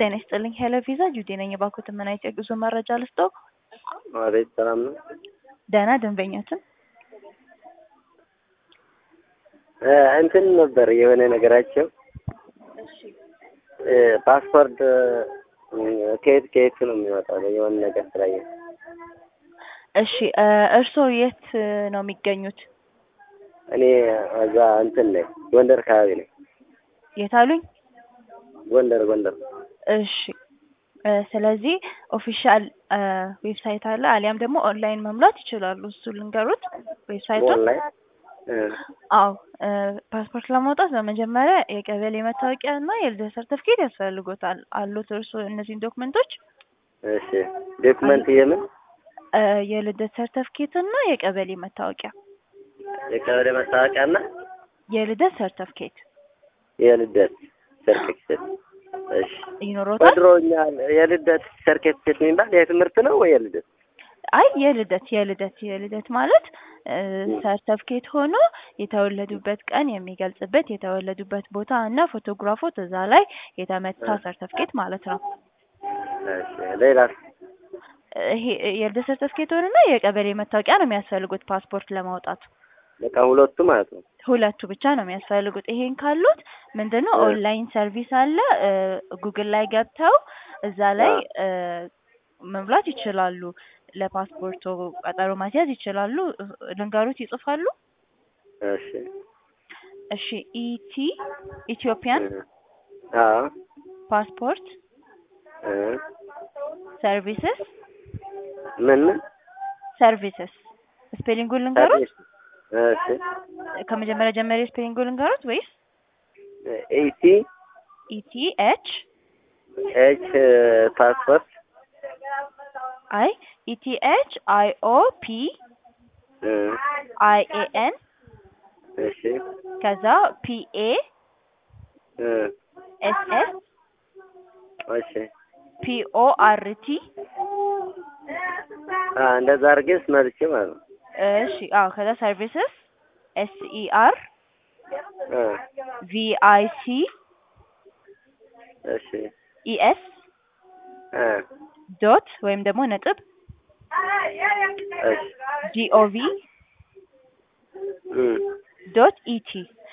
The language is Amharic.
ጤና ይስጥልኝ ሄሎ ቪዛ ጁዴ ነኝ። የባንኮትን ምን አይነት የጉዞ መረጃ ልስጠው? አቤት ሰላም ነው። ደህና ደንበኛችን እ እንትን ነበር የሆነ ነገራቸው እ ፓስፖርት እ ከየት ከየት ነው የሚወጣው? የሆነ ነገር ስላየ እሺ እ እርስዎ የት ነው የሚገኙት? እኔ እዛ እንትን ነኝ ጎንደር አካባቢ ነኝ። የት አሉኝ? ጎንደር ጎንደር እሺ እ ስለዚህ ኦፊሻል እ ዌብሳይት አለ አሊያም ደግሞ ኦንላይን መሙላት ይችላሉ። እሱ ልንገሩት ዌብሳይቱን። ኦንላይን እ አዎ እ ፓስፖርት ለማውጣት በመጀመሪያ የቀበሌ መታወቂያ እና የልደት ሰርተፍኬት ያስፈልጎታል። አሉት እርስዎ እነዚህን ዶክመንቶች? እሺ ዶክመንት የምን እ የልደት ሰርተፍኬት እና የቀበሌ መታወቂያ የቀበሌ መታወቂያና የልደት ሰርተፍኬት የልደት ሰርቲፊኬት እሺ ይኖሮታል? በድሮኛ የልደት ሰርቲፊኬት የሚባል የትምህርት ነው ወይ የልደት? አይ የልደት የልደት የልደት ማለት እ ሰርተፍኬት ሆኖ የተወለዱበት ቀን የሚገልጽበት የተወለዱበት ቦታ እና ፎቶግራፎት እዛ ላይ የተመታ ሰርተፍኬት ማለት ነው። እሺ ሌላስ? ይሄ የልደት ሰርተፍኬት ሆነና የቀበሌ መታወቂያ ነው የሚያስፈልጉት ፓስፖርት ለማውጣት። በቃ ሁለቱ ማለት ነው። ሁለቱ ብቻ ነው የሚያስፈልጉት። ይሄን ካሉት ምንድነው እ ኦንላይን ሰርቪስ አለ እ ጉግል ላይ ገብተው እዛ ላይ እ መሙላት ይችላሉ። ለፓስፖርቶ ቀጠሮ ማስያዝ ይችላሉ። ልንገሩት ይጽፋሉ? እሺ እሺ ኢቲ ኢትዮጵያን እ አዎ ፓስፖርት እ ሰርቪስስ ምን ምን ሰርቪስስ ስፔሊንጉን ልንገሩት? ሰርቪስ እሺ ከመጀመሪያ ጀመሪ ስፔሊንጉን ልንገሩት ወይስ ኢቲ ኢቲ ኤች ኤች ፓስፖርት አይ ኢቲ ኤች አይ ኦ ፒ እ አይ ኤ ኤን እሺ ከዛ ፒ ኤ እ ኤስ ኤስ እሺ ፒ ኦ አር ቲ አ እንደዛ አድርጌ ስመልቼ ማለት ነው። እሺ አዎ ከዛ ሰርቪስስ ኤስ ኢ አር እ ቪ አይ ሲ እሺ ኢ ኤስ እ ዶት ወይም ደግሞ ነጥብ እሺ ጂ ኦ ቪ እ ዶት ኢቲ